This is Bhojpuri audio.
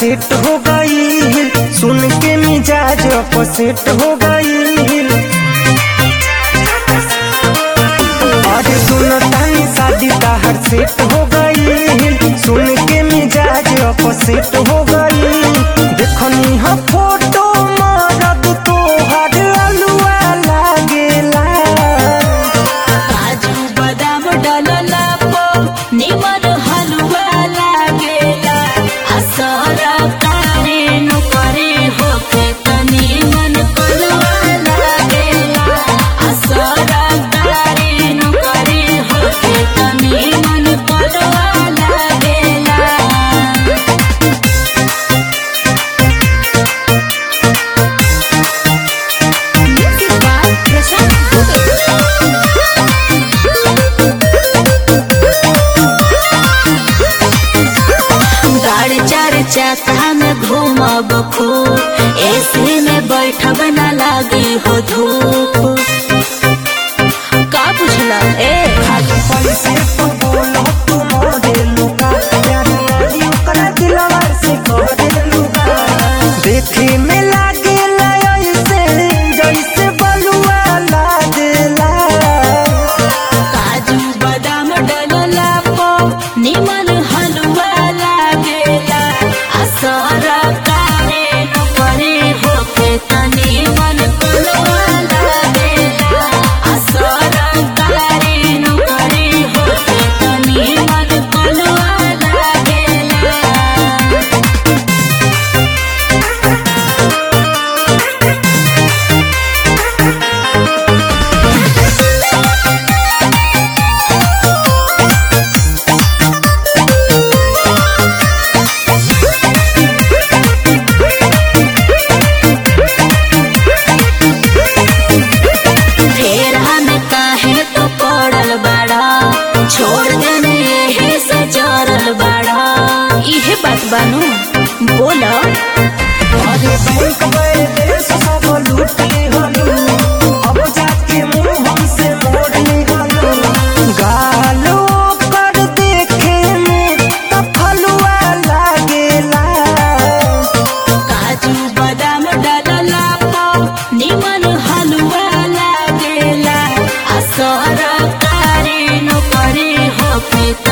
सेट हो गई सुन के मिजाज अपसेट हो गई अरे सुन तानी शादी ताहर सेट हो गई सुन के मिजाज अपसेट हो गई देखनी ह फोटो मरद तोहर अलुआ लागेला काजू बादाम डालला पो निमन हलवा लागेला असर कारे नु करे होके तनी मन कलवा लागेला असर कारे नु करे होके तनी मन कलवा लागेला Music by Prashant गाड़ी चार चक्का में घूमब खूब एसी में बैठब न लागे हो धूप का बुझला ए खाली पैसे तो बोलो तू मॉडल का प्यार वाली ओकरा दिलवा से करेलू का देखे में लागे ऐसे जैसे बलुआ लागेला काजू बादाम डलला पो निमन हलवा लागेला असर कारे न करे होके तनी मन कुलवा लागेला असर कारे न करे होके तनी मन कुलवा लागेला फेरा में काहे तो पड़ल बाड़ा छोड़ देने यही से जरल बाड़ा इहे बात बानू बोला अरे बैंक बैलेंस सब लूट लिहलू अब जाके मुंह हमसे मोड़ लिहलू गालो पर देखे में त फलुआ लागेला काजू बादाम डालला पो निमन हलवा लागेला असर कारे न करे होके